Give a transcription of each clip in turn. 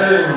raxiim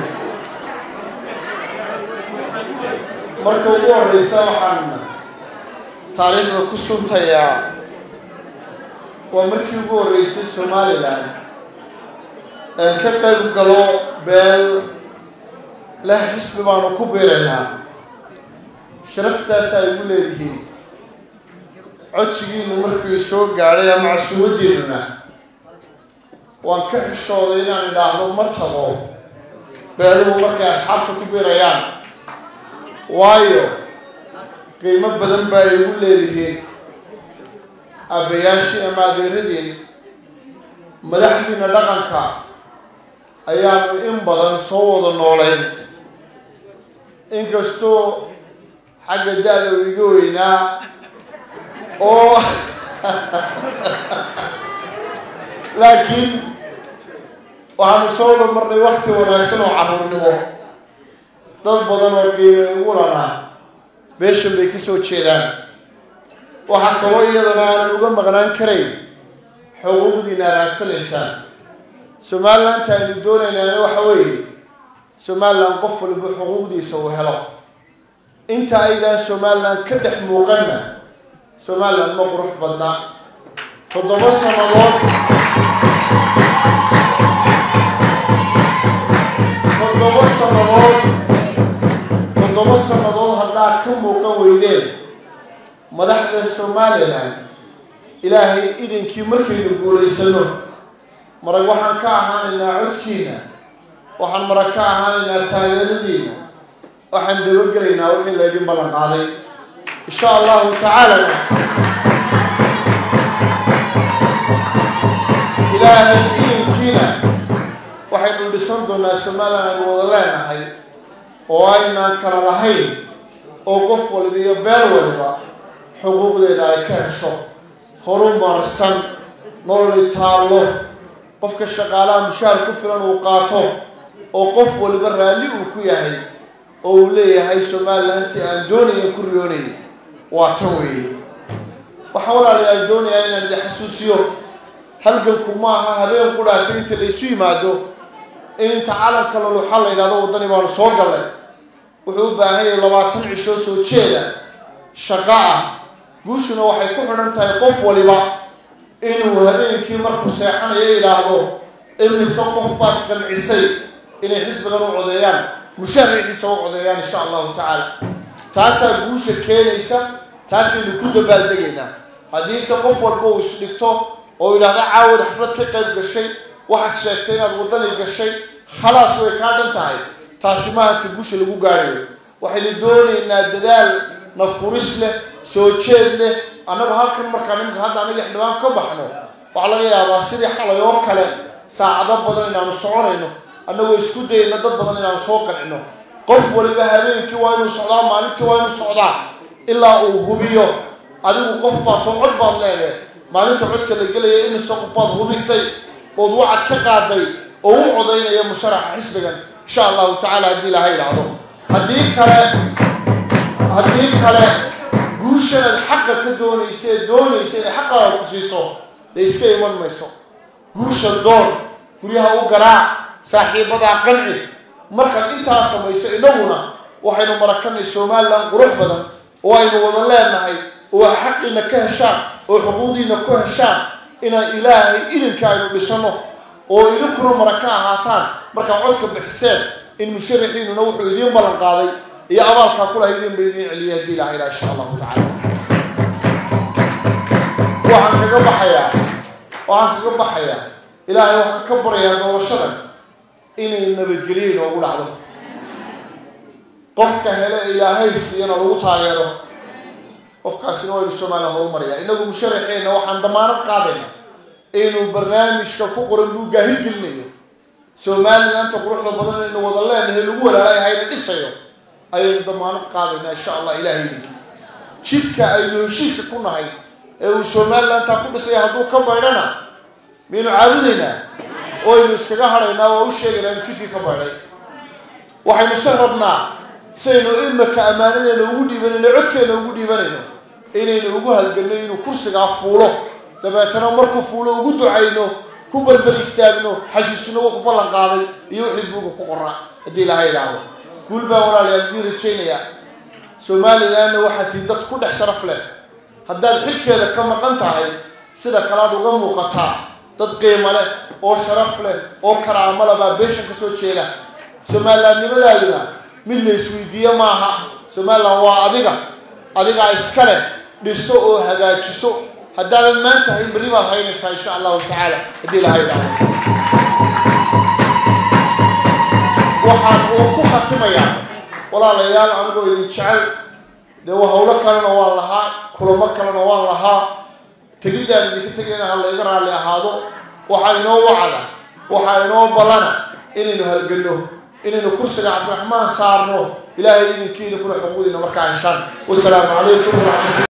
marka ugu horeysa waxaan taariikhda ku suntayaa waa markii ugu horreysay somalilan een ka qayb galo beel leh xisbi baanu ku biiraynaa sharaftaas ay igu leedihiin codsigiinu markii soo gaadhay ama casuumadiinuna waan ka xishooday inaan idhaahdo ma tago beeluhu markay asxaabta ku biirayaan waayo qiimo badan baa ay igu leedihiin aabbayaashii ama adeeradiin madaxdiina dhaqanka ayaanu in badan soo wada noolayn inkastoo xagga da-da uu iga weynaa oo laakiin waxaanu soo wada marnay wakti wanaagsan oo carruurnimo dad badan oo qiime igu lanaa beeshan bay ka soo jeedaan waxaa kaloo iyadana aanan uga maqnaan karayn xuquuqdiina raadsanaysaan somalilandta aynu doonaynaana waxa weeye somaliland qof waliba xuquuqdiisa uu helo inta aydaan somaliland ka dhex muuqanna somaliland ma qurux badna toddoba sannadood toddoba sannadood toddoba sannadood haddaad ka muuqan weydeen madaxda somalilan ilaahay idinkii markaynu guulaysano marag waxaan ka ahaanaynaa codkiina waxaan marag ka ahaanaynaa taageeradiina waxaan dabagelaynaa wixii laydin ballan qaaday insha allahu tacaalana ilaahay idinkiina waxaynu dhisan doonaa somalilan aynu wada leenahay oo aynaan kala lahayn oo qof waliba iyo beel waliba xuquuqdeeda ay ka hesho horu marsan nololi taallo qofka shaqaalaha mushaar ku filan uu qaato oo qof waliba raalli uu ku yahay oo uu leeyahay somalilantii aan doonaya ku riyoonay waa tan weeye waxaa walaalayaal doonayaa inaan idin xasuusiyo halganku maaha habeen qudhaatay inta laysu yimaado in inta calanka loluxa la yidhahdo waddani baanu soo gallay wuxuu u baahan yahay labaatan cishoo soo jeeda shaqo ah guushuna waxay ku xidhan tahay qof waliba inuu habeenkii markuu seexanayo yidhaahdo imise qof baad qancisay inay xisbigan u codeeyaan mushaarixiisa u codeeyaan insha allahu tacaala taasaa guusha keenaysa taasaynu ku dabaaldegaynaa haddiise qof walba uu isdhigto oo yidhahdo caawad xaflad ka qayb gashay waxaad sheegtay inaad waddani gashay khalaas way kaa dhan tahay taasi maahanta guusha lagu gaadhayo waxaynu doonaynaa dadaal nafquris leh soo jeed leh annagu halkan markaa nimanka hadda anaga xildhibaan ka baxno waxaa laga yaabaa sidii xalay oo kale saacado badan inaanu soconayno annagoo isku dayayno dad badan inaanu soo qancino qof waliba habeenkii waa inuu socdaa maalintii waa inuu socdaa ilaa uu hubiyo adigu qof baad too cod baad leedahay maalinta codka la gelaya imise qof baad hubisay ood wacad ka qaaday oo u codaynaya musharaxa xisbigan insha allahu tacaala haddii ilaha idhaahdo haddii kale haddii kale guushanaad xaqa ka doonaysa ee doonaysa inay xaqaaga ku siiso dee iska iman mayso guusha doon guryaha u garaac saaxiibadaa qanci markaad intaa samayso innaguna waxaynu marakanay somalilan qurux badan oo aynu wada leenahay oo xaqiina ka heshaan oo xuquuqdiina ku heshaan inaan ilaahay idinka aynu dhisano oo idinkuna maraka ahaataan markaa codka bixiseen in musharaxiinuna wuxuu idiin ballan qaaday iyo abaalkaa kulaha idin ba idiin celiyay haddii ilaha ilaha insha allahu tacala waxaan kaga baxayaa waxaan kaga baxayaa ilaahay waxaan ka baryayaa noloshadan inay nabadgelyo inoogu dhacdo qofka hele ilaahay siiyana lagu taageero qofkaasina waynu somalilan horumaraya inagu musharaxeenna waxaan damaanad qaadayna inuu barnaamijka ku qoran luu gaahir gelinayo somalilanka quruxda badan inaynu wada leenahay lagu walaalay hayna dhisayo ayaynu damaanad qaadaynaa insha allah ilahay idinki jidka aynu heshiiska ku nahay ee uu somalilantaa ku dhisaya hadduu ka baydhana miyaynu caabudaynaa oo aynu iskaga hadhaynaa waa u sheegaynaa inu jidkii ka baydhay waxaynu se rabnaa saynu imaka ammaanadeena ugu dhiibanayno codkeena ugu dhiibanayno inaynu ugu halganno inuu kursigaa fuulo dabeetana markuu fuulo ugu ducayno ku berber istaagno xasuusino wuxuu ballan qaaday iyo wixii buuga ku qoraa haddii ilaha idhaahdo guul baan walaalayaal idiin rajaynayaa somalilandna waxaa tihin dad ku dhex sharaf leh haddaad xilkeeda ka maqan tahay sida kalaad uga muuqataa dad qiimo leh oo sharaf leh oo karaamo leh baa beeshan ka soo jeeda somalilandnimadaaduna mid la isweydiiye maaha somaliland waa adiga adigaa iska leh dhiso oo hagaajiso haddaanad maanta hayn berri baad haynaysaa insha allahu tacaala haddii ilaha idhaahdo waxaan uu ku khatimayaa walaalayaal anigoo idin jecel dee waa hawlo kalena waan lahaa kulamo kalena waan lahaa tegidaan idinka tegayna ha layga raalli ahaado waxaa inoo wacda waxaa inoo ballana inaynu halgelno inaynu kursiga cabdiraxmaan saarno ilaahay idinkiina kuna xuquuqdiina markaa heshaan wasalaamu calaykum waraxmat